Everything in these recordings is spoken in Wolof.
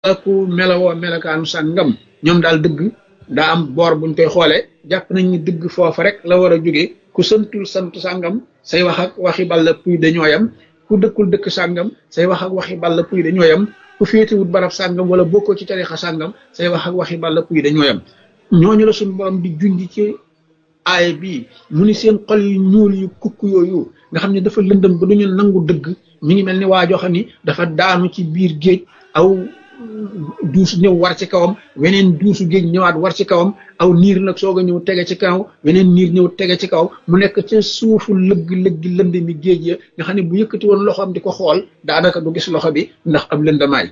ku melawoo melakaanu sàngam ñoom daal dëgg daa am boor buñ koy xoolee jàpp nañ ni dëgg foofa rek la war a jóge ku santul sant sàngam say wax ak waxi balla puy dañoo yam ku dëkkul dëkk sàngam say wax ak waxi balla puy dañoo yam ku féetewut barab sàngam wala bokkoo ci tarixa sàngam say wax ak waxi balla puy dañoo yam ñooñu la suñu borom di junj ci aay bii mu ni seen xol yu ñuul yu kukk yooyu nga xam ne dafa lëndëm ba duñu nangu dëgg mi ngi mel ni waa joo xam ni dafa daanu ci biir géej aw duus ñëw war ci kawam weneen duusu géej ñëwaat war ci kawam aw niir nag soog a ñëw tege ci kaw weneen niir ñëw tege ci kaw mu nekk ca suufu lëgg lëgg lënd mi géej ya nga xam ne bu yëkkati woon loxoom di ko xool daanaka du gis loxo bi ndax ab lëndamaay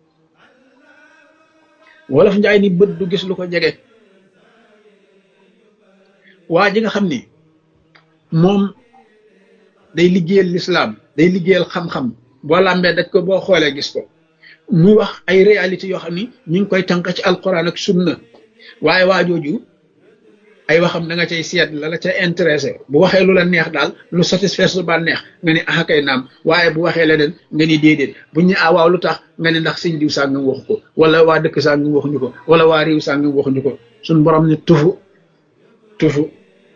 wolof njaay ni bët du gis lu ko jege waa ji nga xam ni moom day liggéeyal lislaam day liggéeyal xam-xam boo làmbee daj ko boo xoolee gis ko muy wax ay réalité yoo xam ni ñu ngi koy tànk ci alquran ak sunna waaye waa jooju ay waxam da nga cay seet la la ca intéressé bu waxee lu la neex daal lu satisfaire su ba neex nga ni ah kay naam waaye bu waxee leneen nga ni déedéet bu ñu ah waaw lu tax nga ni ndax sëñ diw sàngam waxu ko wala waa dëkk sàngam waxuñu ko wala waa réew sàngam waxuñu ko suñ borom ni tufu tufu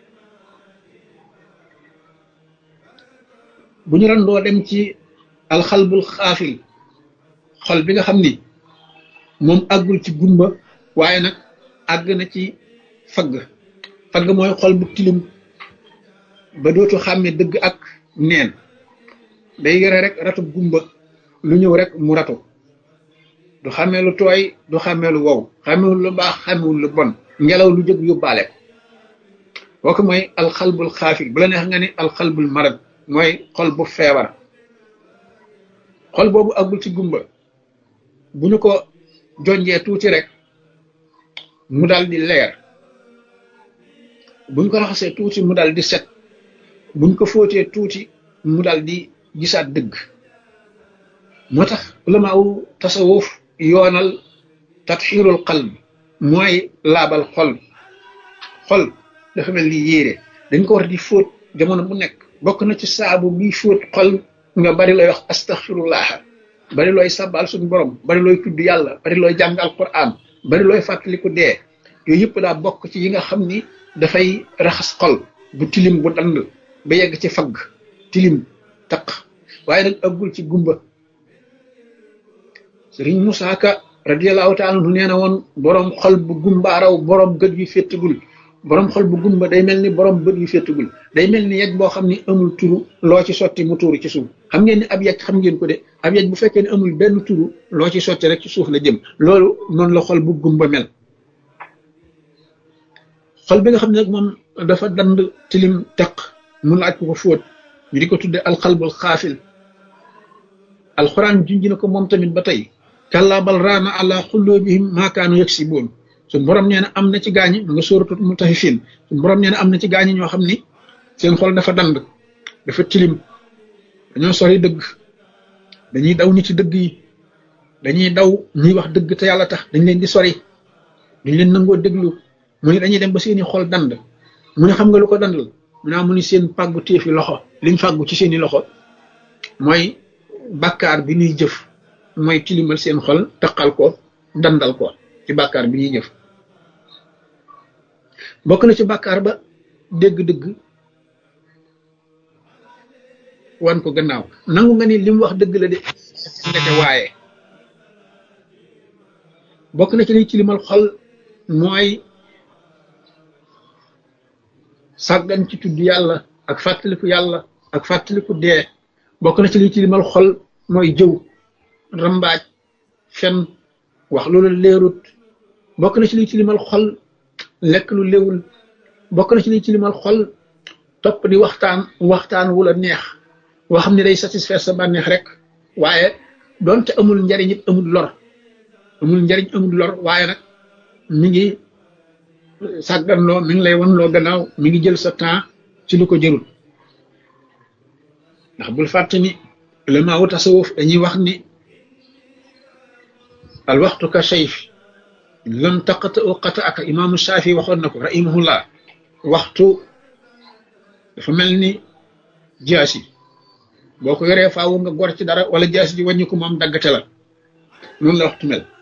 bu ñu doon doo dem ci alxalbul xaafil xol bi nga xam ni moom àggul ci gumba waaye nag àgg na ci fagg fagg mooy xol bu tilim ba dootu xàmme dëgg ak neen day yore rek ratu gumba lu ñëw rek mu ratu du xàmmee lu tooy du xàmmee lu wow xàmmewul lu baax xàmmewul lu bon ngelaw lu jóg yóbbaale ko kooku mooy alxalbul xaafil bu la neex nga ni alxalbul marad mooy xol bu feebar xol boobu àggul ci gumba bu ñu ko jonjee tuuti rek mu dal di leer buñ ko raxasee tuuti mu dal di set buñ ko fóotee tuuti mu dal di gisaat dëgg moo tax ulamaawu tasawuf yoonal tatxiirul qalb mooy laabal xol xol dafa mel ni yéere dañ ko war di fóot jamono bu nekk bokk na ci saabu bi fóot xol nga bari looy wax astaxfirullah bari looy sabal suñu borom bari looy tudd yàlla bari looy jàng alquran bari looy fàttaliku dee yooyu yëpp daa bokk ci yi nga xam ni dafay raxas xol bu tilim bu dand ba yegg ci fagg tilim taq waaye nag ëggul ci gumba sëriñ Musaa Ka radiyallahu taala anhu nee na woon borom xol bu gumbaaraw borom gët yu féttagul borom xol bu gumba day mel ni borom bët yu féttagul day mel ni yej boo xam ni amul turu loo ci sotti mu tuuru ci suuf xam ngeen ni ab yej xam ngeen ko de ab yej bu fekkee ne amul benn turu loo ci sotti rek ci suuf la jëm loolu noonu la xol bu gumba mel xol bi nga xam ne nag moom dafa dand tilim teq mu laaj ko ko fóot ñu di ko tudde alxalbul xaafil alxuraan junj na ko moom tamit ba tey kàllaa bal raana ala xulloobihim maakaanu yaksiboon suñ borom nee na am na ci gaañi mu nga sóoratu mutaffifin suñ borom nee na am na ci gaañi ñoo xam ni seen xol dafa dand dafa tilim dañoo sori dëgg dañuy daw nit ci dëgg yi dañuy daw ñuy wax dëgg te yàlla tax dañ leen di sori duñ leen nangoo déglu mu ne dañuy dem ba seeni xol dand mu ne xam nga lu ko dandal mu naa mu ni seen pàggu téefi loxo liñ fàggu ci seeni loxo mooy bàkkaar bi ñuy jëf mooy tilimal seen xol taqal ko dandal ko ci bàkkaar bi ñuy jëf bokk na ci bàkkaar ba dégg-dëgg wan ko gannaaw nangu nga ni li mu wax dëgg la de ndeke waaye bokk na ci liy tilimal xol mooy sàggan ci tudd yàlla ak fàttaliku yàlla ak fàttaliku dee bokk na ci liy tilimal xol mooy jëw rambaaj fen wax loolu leerut bokk na ci liy tilimal xol lekk lu léwul bokk na ci liy tilimal xol topp di waxtaan waxtaan wu la neex woo xam ne day satisfaire sa bànneex rek waaye doonte amul njariñ it amul lor amul njariñ amul lor waaye nag mi ngi sàgganloo mi ngi lay wan loo gannaaw mi ngi jël sa temps ci lu ko jërul ndax bul fàtte ni ulama wu tasawuf dañuy wax ni al waxtu ka sayf lam taqata u qata aka imaamu Shaafi waxoon na ko rahimahullah waxtu dafa mel ni jaasi boo ko yoree faawu nga gor ci dara wala jaasi ji wàññi ko moom daggate la noonu la waxtu mel